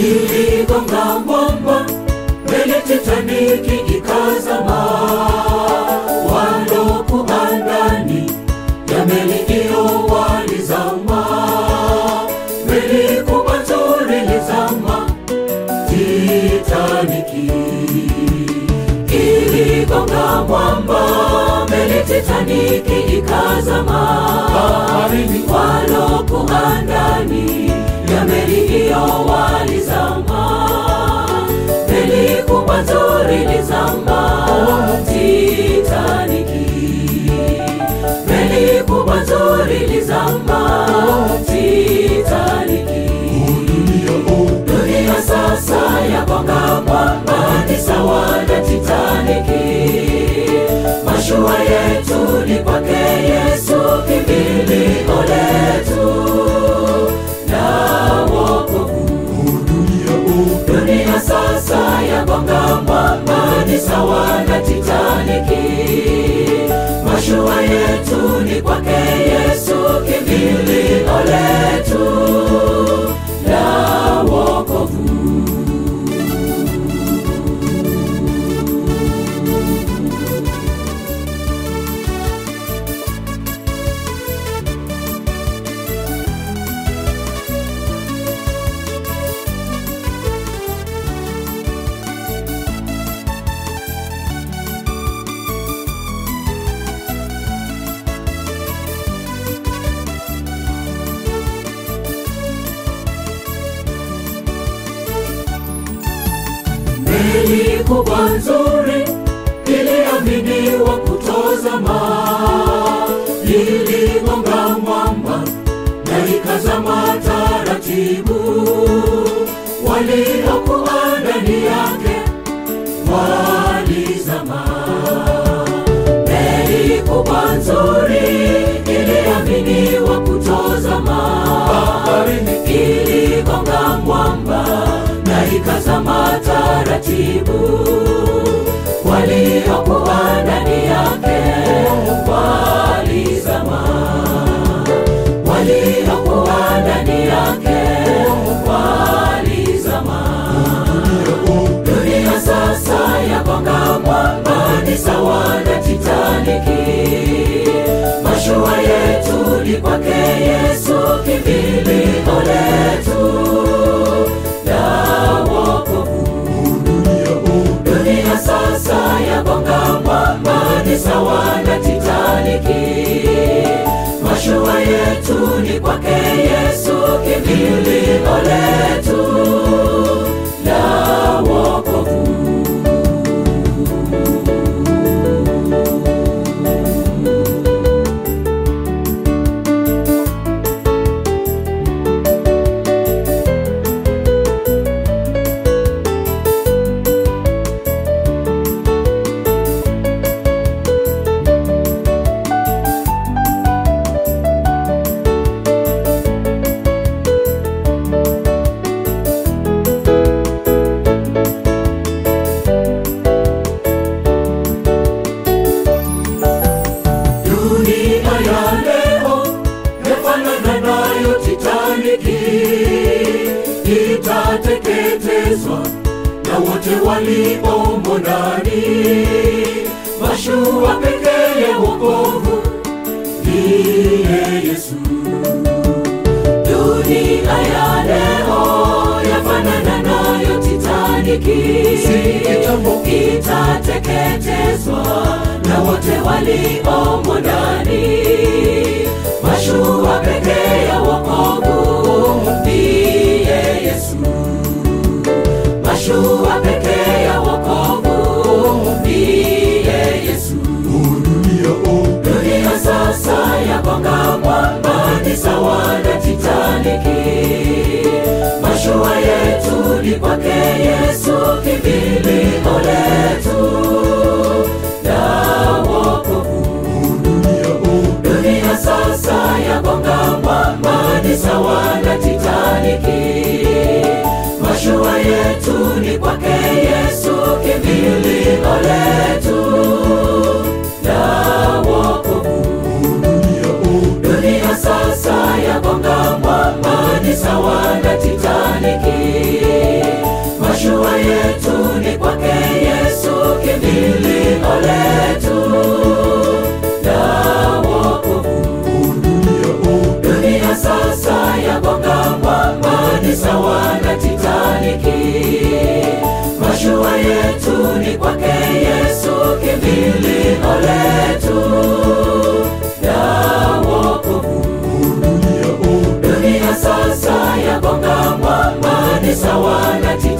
iligonga mwamba, meli Titaniki ikazama. Walokuwa ndani ya meli hiyo walizama, meli kubwa nzuri ilizama, Titaniki iligonga mwamba, meli Titaniki ikazama. Baharini. Walokuwa ndani ya meli hiyo walizama, meli kubwa nzuri ilizama, Titaniki. Meli kubwa nzuri ilizama, Titaniki. Dunia sasa yagonga mwamba, ni sawa na Titaniki. Mashua yetu ni kwake Yesu, kimbilio letu na wokovu. Dunia sasa yagonga mwamba, ni sawa na Titaniki. Mashua yetu ni kwake Yesu, kimbilio letu la wokovu. Meli kubwa nzuri iliaminiwa kutozama, iligonga mwamba na ikazama taratibu. Waliokuwa ndani yake walizama. Meli kubwa nzuri iliaminiwa kutozama, Baharini. iligonga mwamba na ikazama taratibu. Waliokuwa ndani yake walizama, waliokuwa ndani yake walizama. Dunia sasa yagonga mwamba, ni sawa na Titaniki. Mashua yetu ni kwake Yesu, kimbilio letu la wokovu. Dunia sasa yagonga mwamba, ni sawa na Titaniki. Mashua yetu ni kwake Yesu, kimbilio letu la wokovu. Dunia ya leo yafanana nayo Titaniki, itateketezwa na wote waliomo ndani. Mashua pekee ya wokovu ndiye Yesu. Dunia ya leo yafanana nayo Titaniki, Si kitambo. itateketezwa na wote waliomo ndani. Mashua pekee ya wokovu ndiye Yesu. Mashua pekee ya wokovu ndiye Yesu. Dunia sasa yagonga mwamba, ni sawa na Titaniki. Mashua yetu ni kwake Yesu, kimbilio letu la wokovu. Dunia sasa yagonga mwamba, ni sawa na Titaniki. Mashua yetu ni kwake Yesu, kimbilio letu la wokovu. Dunia sasa yagonga mwamba, ni sawa na Titaniki. ni sawa na